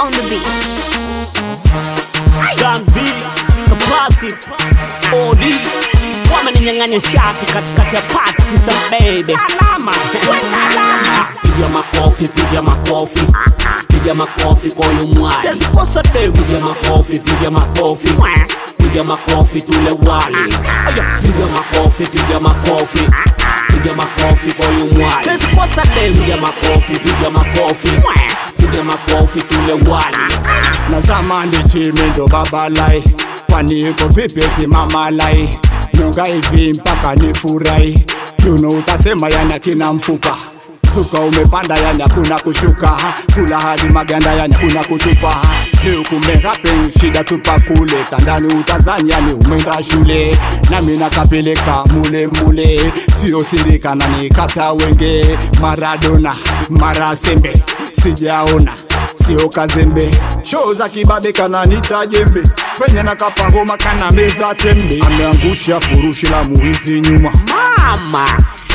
on the beat. Gang B, Kapasi, OD wameninyang'anya shati katikati ya pati kisa baby salama piga makofi piga makofi piga makofi kwa huyu mwali sasa kosa demu piga makofi piga makofi piga makofi tule wali aya piga makofi piga makofi piga makofi kwa huyu mwali sasa kosa demu piga makofi piga makofi piga makofi tule wali na zamani chimi ndo babalai kwani iko vipi eti mamalai nyonga hivi mpaka nifurahi kiuno utasema yana kina mfupa Zuka umepanda yani hakuna kushuka kula hadi maganda yani hakuna kutupa leo kumerapen shida tupa kule tandani utazani yani umeenda shule nami nakapeleka mule mule sio sirikana ni kata wenge maradona mara sembe sijaona sio kazembe shoo za kibabe kana nita jembe penye na kapangoma kana meza tembe ameangusha furushi la muhizi nyuma mama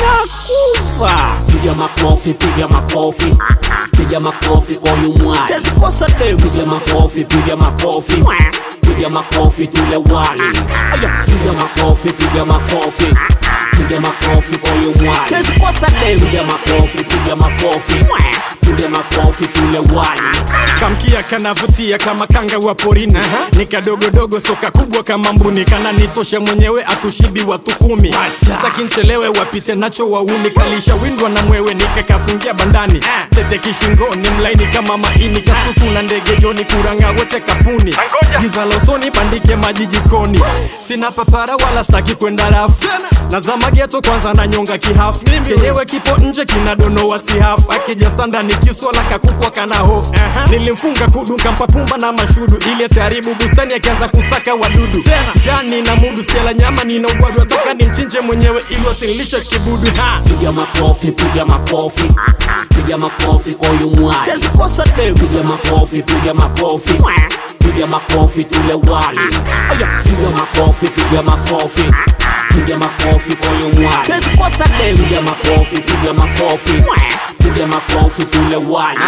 nakufa piga makofi piga makofi piga makofi kwa huyu mwali sasa kosa demu piga makofi piga makofi piga makofi tule wali aya piga makofi piga makofi piga makofi kwa huyu mwali sasa kosa demu piga makofi piga makofi piga makofi tule wali kamkia kanavutia kama kanga wa porini ni kadogodogo soka kubwa kama mbuni kana nitosha mwenyewe atushibi watu kumi staki nchelewe wapite nacho wauni kalisha windwa na mwewe nikakafungia bandani tete kishingoni mlaini kama maini kasuku na ndege joni kuranga wote kapuni giza losoni bandike maji jikoni sina papara wala staki kwenda rafu nazama geto kwanza na nyonga kihafu kenyewe kipo nje kinadonoa sihafu akija sanda ni kiswala kakukwa kana hofu nilimfunga kudu kampapumba na mashudu ili asiharibu bustani akianza kusaka wadudu jani na mudu stela nyama nina ugwadu ataka ni mchinje mwenyewe ili wasinilishe kibudu ha piga makofi piga makofi piga makofi kwa huyu mwali sasa kosa demu piga makofi piga makofi piga makofi tule wali aya piga makofi piga makofi piga makofi kwa huyu mwali sasa kosa demu piga makofi piga makofi piga makofi tule wali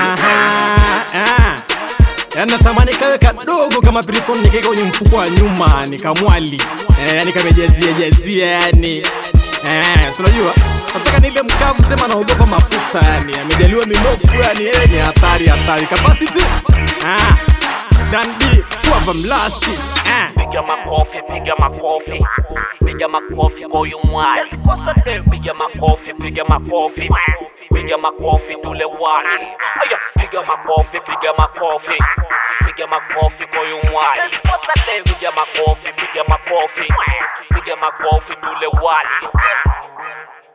yana thamani kawe kadogo kama piriton nikeka kwenye mfuko wa nyuma nikamwali eh, yani kamejazia jazia yani eh, si unajua nataka nile mkavu sema naogopa mafuta yani amejaliwa minofu yani eh, ni hatari hatari capacity ah, dan b kuava mlasti eh. piga makofi piga makofi piga makofi kwa huyu mwali piga makofi piga makofi piga makofi tule wali aya piga makofi piga makofi piga makofi kwa huyu mwali piga makofi piga makofi piga makofi tule wali